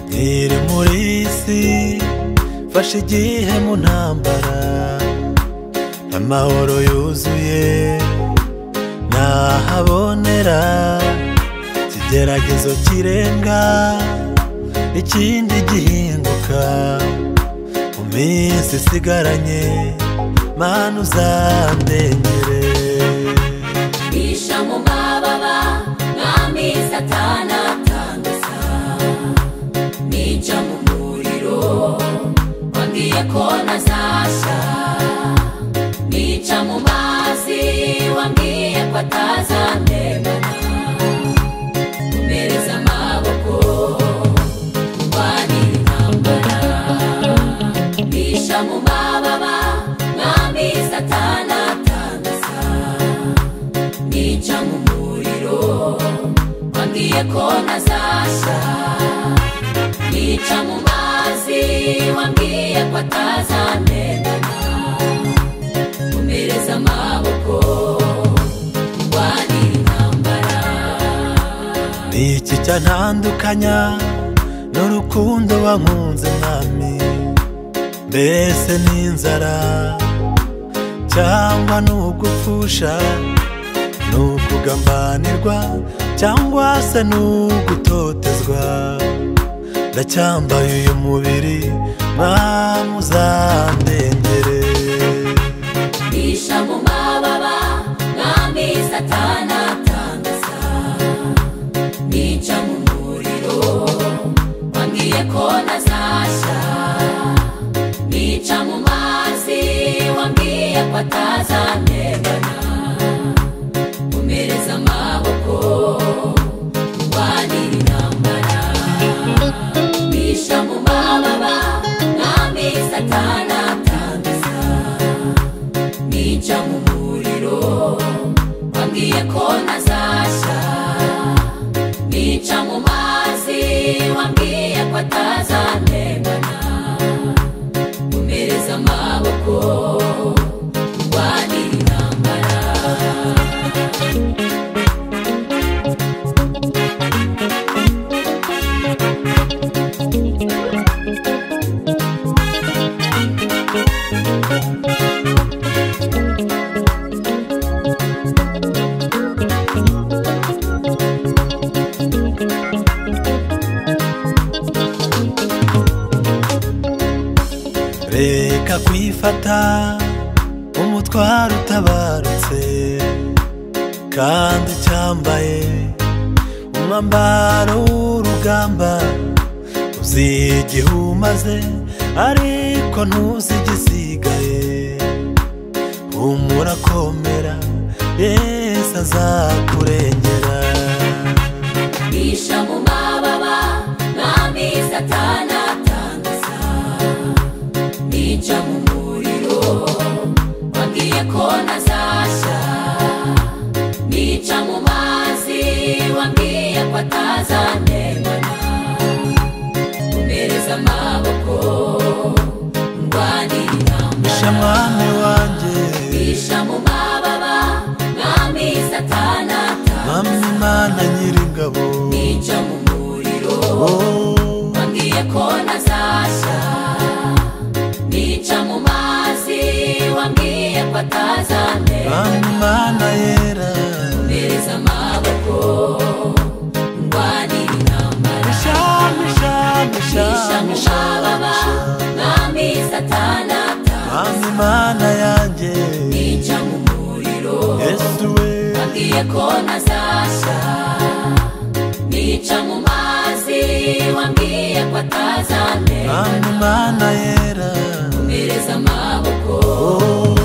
nkiri muri isi fashe igihe mu ntambara amahoro yuzuye ntahabonera ikigeragezo kirenga ikindi gihinduka mu minsi isigaranye mana uzandengere bisha mu mababa mwami satana atangaza nica mu muriro wambwiye ko ntazasha nica mu mazi wambwiye ko atazandemana umereza amaboko urwanira intambara bisha mu mababa mwami satana atangaza nica mu muriro wambwiye ko ntazasha nica mu mazi wambwiye ko atazamenana umereza amaboko urwanira intambara ni iki cyantandukanya n'urukundo wankunze mwami mbese n'inzara cyangwa n'ugupfusha n'ukugambanirwa cyangwa se n'ugutotezwa ndacyambaye uyu mubiri mwami uzandengere bisha mu mababa mwami satana atangaza nica mu muriro wambwiye ko ntazasha nica mu mazi wambwiye ko atazantegana umereza amaboko urwanira intambara bisha mu mababa mwami satana atangaza nica mu muriro wambwiye ko ntazasha nica mu mazi wambwiye ko atazantegana umereza amaboko urwanira intambara reka kwifata umutwaro utabarutse kandi ucyambaye umwambaro w'urugamba uzi igihe umaze ariko ntuzi igisigaye humura komera yesu azakurengera bisha mu mababa mwami satana atangaza nica mu muriro wambwiye ko ntazasha nica mu mazi wambwiye ko atazantemana umereza amaboko ndwanira sha intambara mwami wanjye bisha mu mababa mwami satana atangaza mwami mana nyir'ingabo nica mu muriro oh. wambwiye ko ntazasha nica mu mazi wambwiye ko atazamera Amana yera mereza amaboko ndwanira intambara Shami shami nisha mu shami mababa mwami satana ata Mami mana yanjye nica mu muriro Yesu we wambwiye ko ntazasha nica mu mazi wambwiye ko atazamera Mami mana yera mereza amaboko Oh